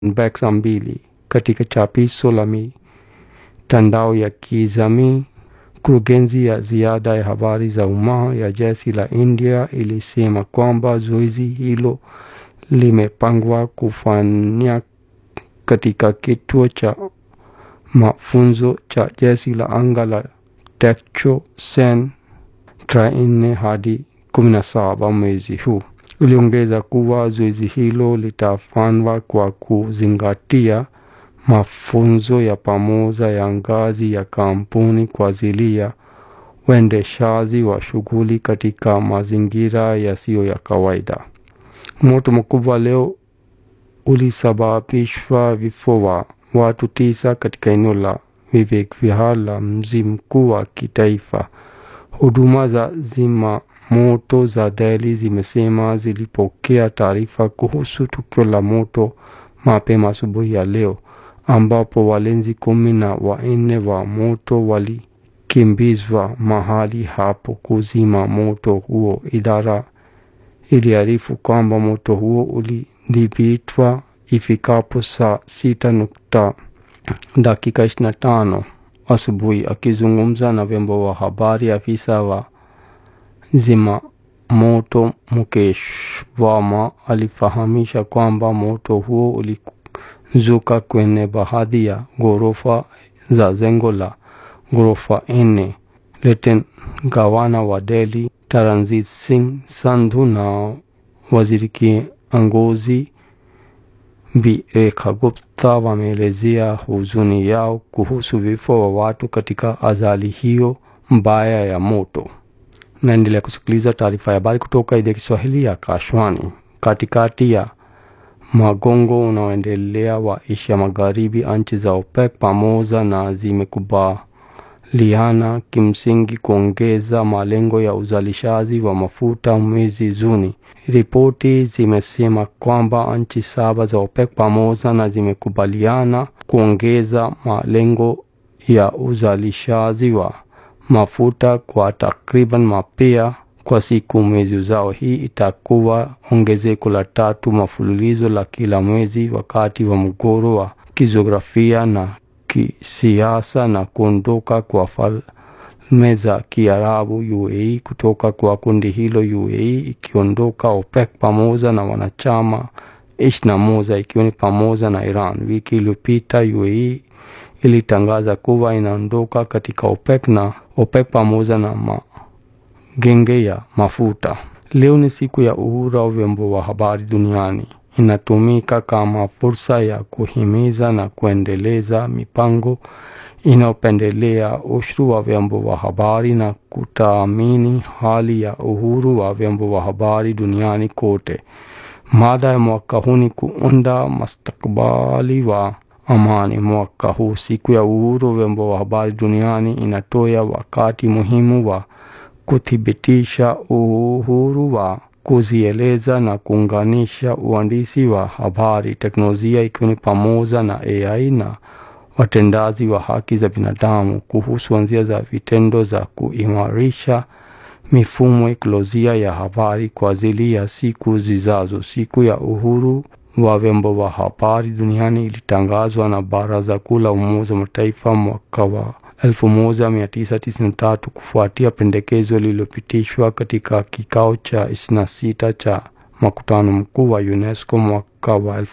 Beksa mbili katika chapisho la mitandao ya kijamii. Kurugenzi ya ziada ya habari za umma ya jeshi la India ilisema kwamba zoezi hilo limepangwa kufanya katika kituo cha mafunzo cha jeshi la anga la Tekcho Sen tarehe nne hadi kumi na saba mwezi huu. Uliongeza kuwa zoezi hilo litafanywa kwa kuzingatia mafunzo ya pamoja ya ngazi ya kampuni kwa ajili ya uendeshaji wa shughuli katika mazingira yasiyo ya kawaida. Moto mkubwa leo ulisababishwa vifo wa watu tisa katika eneo la Vivek Vihar la mji mkuu wa kitaifa. Huduma za zima moto za Delhi zimesema zilipokea taarifa kuhusu tukio la moto mapema asubuhi ya leo, ambapo walinzi kumi na wanne wa moto walikimbizwa mahali hapo kuzima moto huo. Idara iliarifu kwamba moto huo ulidhibitwa ifikapo saa sita nukta dakika ishirini na tano asubuhi. Akizungumza na vyombo vya habari, afisa wa zima moto Mukesh Verma alifahamisha kwamba moto huo ulizuka kwenye baadhi ya ghorofa za jengo la ghorofa nne. Leten gavana wa Delhi Taranjit Singh Sandhu na waziri kiongozi Bi Rekha Gupta wameelezea huzuni yao kuhusu vifo wa watu katika ajali hiyo mbaya ya moto. Naendelea kusikiliza taarifa ya habari kutoka idhaa ya Kiswahili ya Kashwani. Katikati ya magongo unaoendelea wa Asia Magharibi, nchi za OPEC pamoja na zimekubaliana kimsingi kuongeza malengo ya uzalishaji wa mafuta mwezi Juni. Ripoti zimesema kwamba nchi saba za OPEC pamoja na zimekubaliana kuongeza malengo ya uzalishaji wa mafuta kwa takriban mapea kwa siku mwezi ujao. Hii itakuwa ongezeko la tatu mafululizo la kila mwezi wakati wa mgogoro wa kijiografia na kisiasa na kuondoka kwa Falme za Kiarabu UAE kutoka kwa kundi hilo, UAE ikiondoka OPEC pamoja na wanachama ishirini na moja ikiwa ni pamoja na Iran. Wiki iliyopita UAE ilitangaza kuwa inaondoka katika OPEC na OPEC pamoja na magenge ya mafuta. Leo ni siku ya uhuru wa vyombo vya habari duniani. Inatumika kama fursa ya kuhimiza na kuendeleza mipango inayopendelea ushuru wa vyombo vya habari na kutaamini hali ya uhuru wa vyombo vya habari duniani kote. Mada ya mwaka huu ni kuunda mustakabali wa amani. Mwaka huu siku ya uhuru wa vyombo vya habari duniani inatoa wakati muhimu wa kuthibitisha uhuru wa kuzieleza na kuunganisha uandishi wa habari, teknolojia ikiwa ni pamoja na AI na watendaji wa haki za binadamu kuhusu njia za vitendo za kuimarisha mifumo ekolojia ya habari kwa ajili ya siku zijazo. Siku ya uhuru wa vyombo vya habari duniani ilitangazwa na Baraza Kuu la Umoja wa Mataifa mwaka wa 1993 kufuatia pendekezo lililopitishwa katika kikao cha 26 cha mkutano mkuu wa UNESCO mwaka wa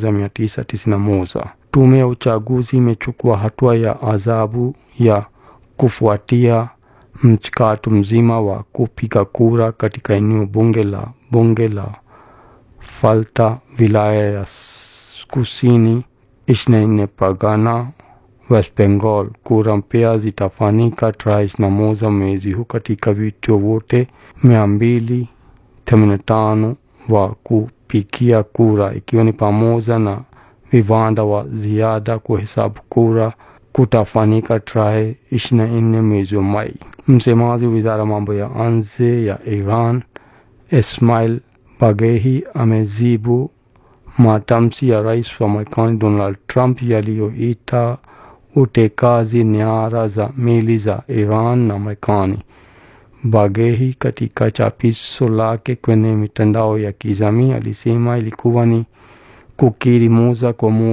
1991. Tume ya uchaguzi imechukua hatua ya adhabu ya kufuatia mchakato mzima wa kupiga kura katika eneo bunge la bunge la Falta, wilaya ya kusini 24 Pagana, West Bengal. Kura mpya zitafanyika tarehe 21 mwezi huu katika vituo vyote 285 wa kupigia kura, ikiwa ni pamoja na viwanda wa ziada. Kuhesabu kura kutafanyika tarehe 24 mwezi wa Mei. Msemaji wa wizara ya mambo ya nje ya Iran Ismail Bagehi amejibu matamshi ya rais wa Marekani Donald Trump yaliyoita utekaji nyara za meli za Iran na Marekani. Bagehi katika chapisho lake kwenye mitandao ya kijamii alisema ilikuwa ni kukiri moja kwa moja